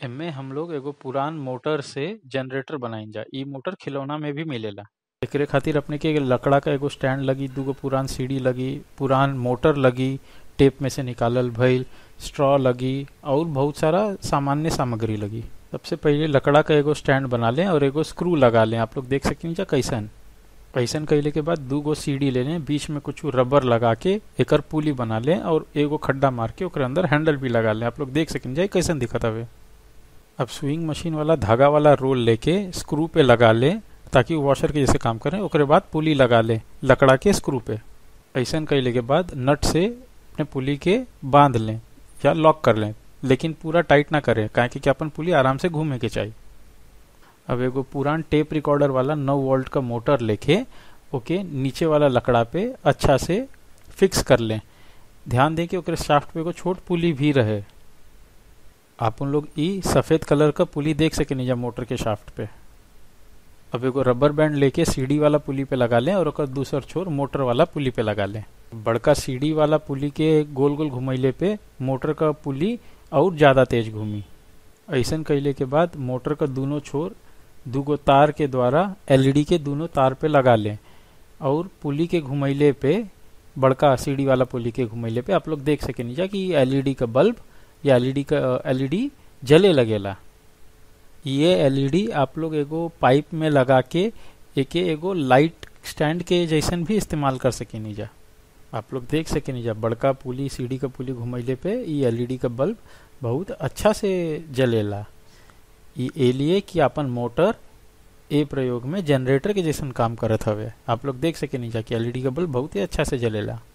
एमे हम लोग एगो पुरान मोटर से जनरेटर बनाइजा इ मोटर खिलौना में भी मिलेला एकरे खातिर अपने के लकड़ा का एगो स्टैंड लगी दूगो पुरान सीढ़ी लगी पुरान मोटर लगी टेप में से निकालल भइल स्ट्रॉ लगी और बहुत सारा सामान्य सामग्री लगी सबसे पहिले लकड़ा का एगो स्टैंड बना लें और एगो स्क्रू लगा लें आप लोग देख सकें जा कैसन ऐसन कैले के बाद दू गो सीढ़ी ले लें बीच में कुछ रबर लगा के एकर पुली बना लें और एगो खड्डा मार के ओकरे अंदर हैंडल भी लगा लें आप लोग देख सकें जाए कैसन दिखत हवे अब स्विंग मशीन वाला धागा वाला रोल लेके स्क्रू पे लगा लें ताकि वो वॉशर के जैसे काम करें ओकरे बाद पुली लगा लें लकड़ा के स्क्रू पे ऐसन कैले के बाद नट से अपने पुली के बांध लें या लॉक कर लें लेकिन पूरा टाइट ना करें काहे कि अपन पुली आराम से घूमे के चाहिए अब एगो पुरान टेप रिकॉर्डर वाला नौ वोल्ट का मोटर लेके ओके नीचे वाला लकड़ा पे अच्छा से फिक्स कर लें ध्यान दें कि ओकरे शाफ्ट पे एगो छोट पुली भी रहे आप उन लोग ई सफेद कलर का पुली देख सके नीचा मोटर के शाफ्ट पे अब एगो रबर बैंड लेके सीढ़ी वाला पुली पे लगा लें और ओकर दूसर छोर मोटर वाला पुली पे लगा लें बड़का सीढ़ी वाला पुली के गोल गोल घुमैले पे मोटर का पुली और ज्यादा तेज घूमी ऐसन कैले के बाद मोटर का दोनों छोर दूगो तार के द्वारा एलईडी के दोनों तार पे लगा लें और पुली के घुमैले पे बड़का सीढ़ी वाला पुली के घुमैले पे आप लोग देख सके नीचा कि एलईडी का बल्ब या एलईडी का एलईडी जले लगेला ये एलईडी आप लोग एगो पाइप में लगा के एके एगो लाइट स्टैंड के जैसन भी इस्तेमाल कर सके नीजा आप लोग देख सके नीजा बड़का पुली सीढ़ी का पुली घुमैले पे ये एलईडी का बल्ब बहुत अच्छा से जलेला ये लिए कि अपन मोटर ए प्रयोग में जनरेटर के जैसन काम करत हवे आप लोग देख सके नीचा कि एलईडी का बल्ब बहुत ही अच्छा से जलेला